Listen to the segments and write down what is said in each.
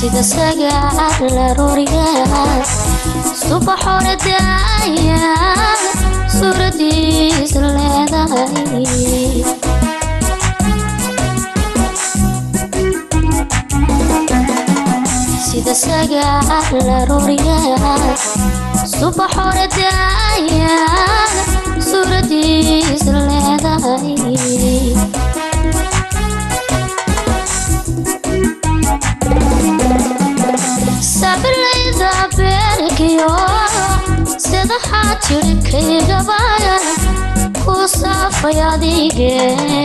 sida sagaal arooriyaad subax hore daaya suuradiis leedahay sida sagaal arooriyaad subax hore daaya suuradiis leedahay sabilayda beerkiyo sida xaajirkaygaba ku saafay adige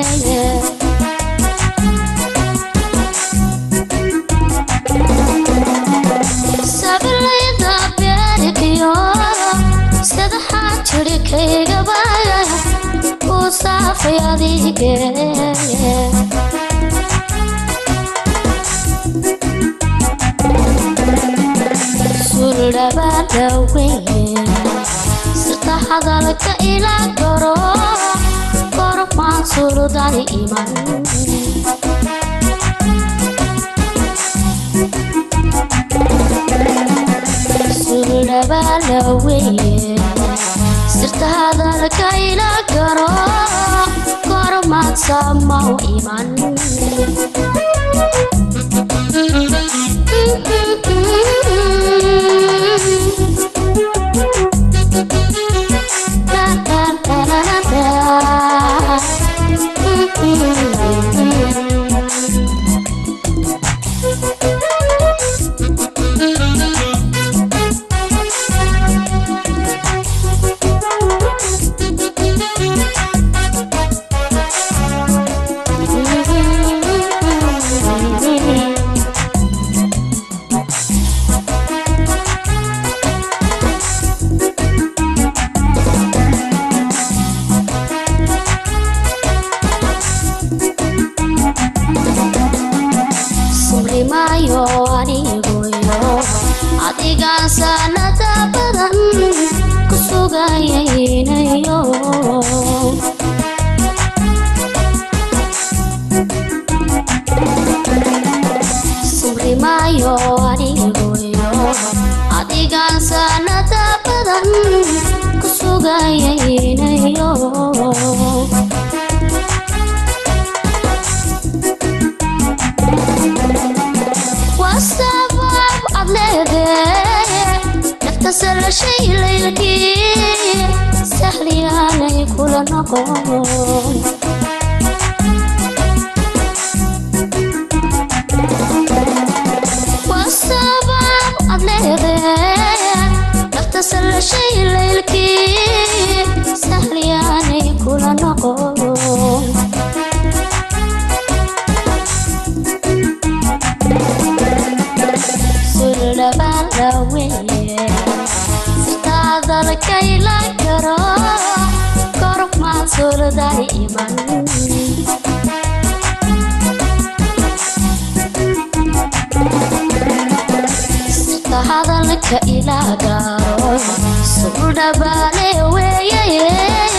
sabilayda beerkiyo sida xaajirkaygaba ku saafay adige suldhabaadhaweye sirta hadalka ila garo kormaan suldani iman suldhabaadhaweye sirta hadalka ila garo kormaad samaw iman sumrimaayo anigoyo adigaan sanada badan ku sugayaynayo sumrimaayo anigoyo adigaan sanada badan ku sugayaynayo wasabaab ad leedee nafta salashay laylkii sahliyaanay kula noqon wasabaab ad leedee nafta salashay laylkii sahliyaanay kula noqon suldhabaadhaweye sirtaadalkayla garo kormaad suldani iman sirta hadalka ila garo suldhabaale weeye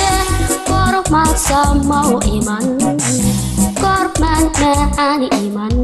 kormaad samaw iman kormaan macaani iman